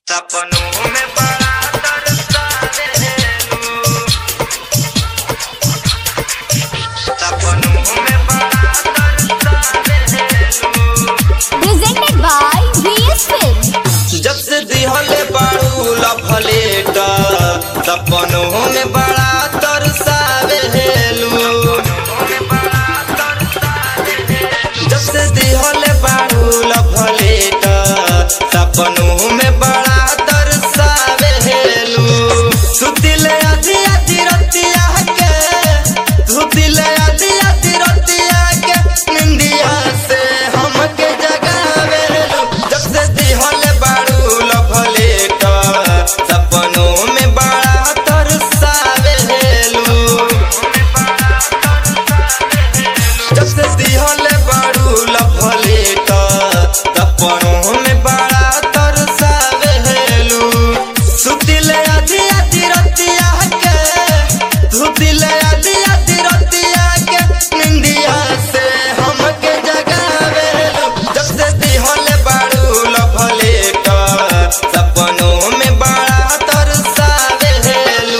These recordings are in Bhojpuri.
सपनों में बड़ा तरसावेलू सपनों में बड़ा तरसावेलू presented by VS Film. जब से दिहले बाड़ू लफलेट सपनों में बड़ा तरसावेलू जब से दिहले बाड़ू लफलेट सपनों में बड़ा तरसावेलू सुतिले आधी आधी रतिया के सुतिले आधी आधी रतिया के निंदिया से हमके जगावेलू जब से दिहले बाड़ू लफलेट सपनों में बड़ा तरसावेलू जब से दिहले बाड़ू लफलेट सपनों में बड़ा तरसावेलू सुतिले आधी आधी रतिया के सुतिले आधी आधी रतिया के निंदिया से हमके जगावेलू जब से दिहले बाड़ू लफलेट सपनों में बड़ा तरसावेलू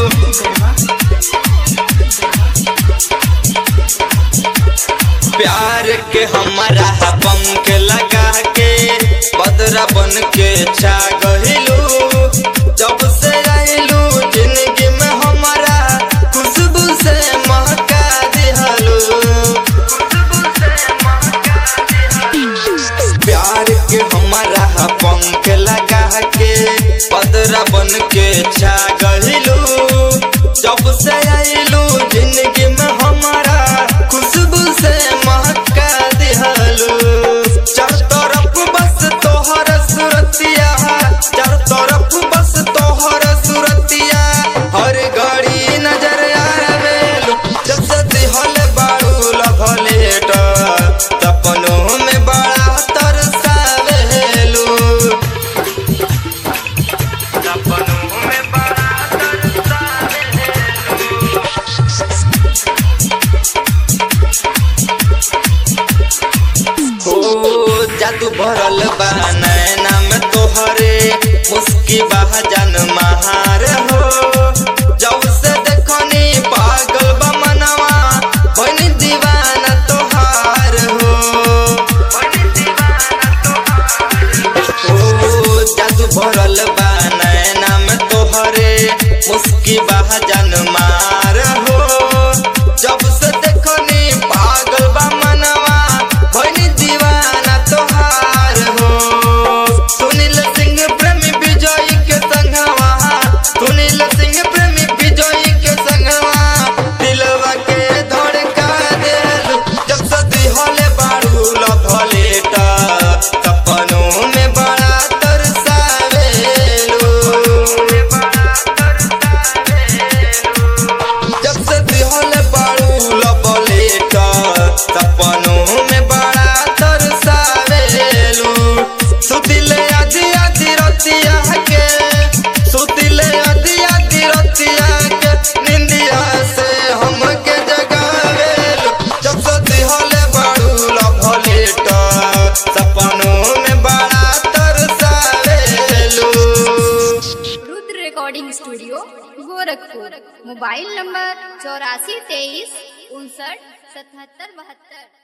प्यार के हमारा पंख लगा के बदरा बन के छा गहिलू जब से आइलू जिंदगी में हमारा खुशबू से महका दिहलू प्यार के हमारा पंख लगा के बदरा बन के छा गहिलू जब से आइलू जिंदगी में हमारा खुशबू से महका दिहलू चार तरफ बस तोहर सुरतिया चार तरफ बस तोहर सुरतिया हर घड़ी नजर आवेलू जब से दिहल बाड़ू लभलेट सपनों में बड़ा तरसावेलू सपनों में बड़ा हो जादू भरल बा नैना में तोहरे मुस्की बा जन महार हो जब से देखनी पागल बा मनवा बनी दीवाना तोहार हो ओ जादू भरल बा नैना में तोहरे मुस्की बा जन मार हो जब से देखनी पागल बा मनवा बनी दीवाना तोहार हो सुनील सिंह प्रेमी विजय के संगवा सुनील सिंह प्रेमी विजय के संगवा दिलवा के धड़का देलू जब से दिहले बाड़ू लभलेट सपनों में बड़ा तरसावेलू जब से दिहले बाड़ू लभलेट सपनों में बड़ा तरसावेलू सुतिले आधी आधी रतिया के सुतिले आधी आधी रतिया के निंदिया से हमके जगावेलू जब से दिहले बाड़ू लभलेट सपनों में बड़ा तरसावेलू Rudra recording studio Gorakhpur mobile number चौरासी तेईस उनसठ सतहत्तर बहत्तर